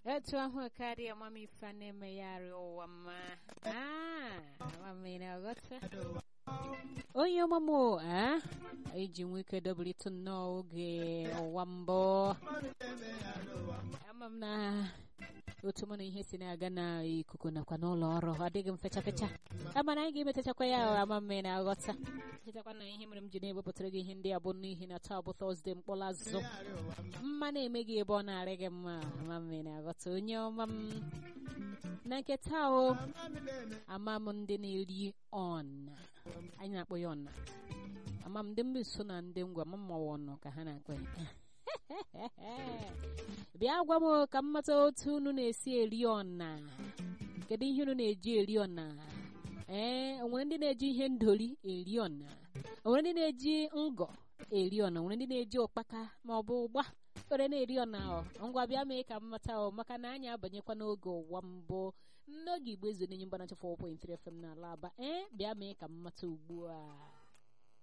etu ahụ karịa mama ife na-eme ya arịa ụwa mma amamina ọghọta onye ọmụmụ a iji nwee ike dobelite nnọọ oge ụwa mbụ ama m na otu mụ na ihe si na-aga n'ikuku nakwa n'ụlọ ọrụ ọ dịghị m fecha fecha ama na anyị ga-emetachakwa ya ama mme na aghọta chetakwa na ihe mere m ji na-ewepụtara gị ihe ndị a bụ n'ihi na taa bụ tọzdee mkpọrọ azụ mma na-eme gị ebe ọ na-arị gị mma ama mme na aghọta onye ọma m na nke taa o ama m ndị na-eri ọna anyị na-akpọ ya ọna ama m ndị mba so na ndị ngwa ma mmawa ọnụ ka ha na-akpọ ya bịa gwa m ka m mata otu unu na-esi eri ọna kedu ihe unu na-eji eri ọna ee onwere ndị na-eji ihe ndori eri ọna onwere ndị na-eji ngọ eri ọna onwere ndị na-eji ụkpaka ma ọ bụ ụgba were na-eri ọna ọ ngwa bịa mee ka m mata ọ maka na anyị abanyekwa n'oge ụwa mbụ n'oge igbo ezu n'enye mgbanacha 4.3 FM n'ala aba ee bịa mee ka m mata ugbu a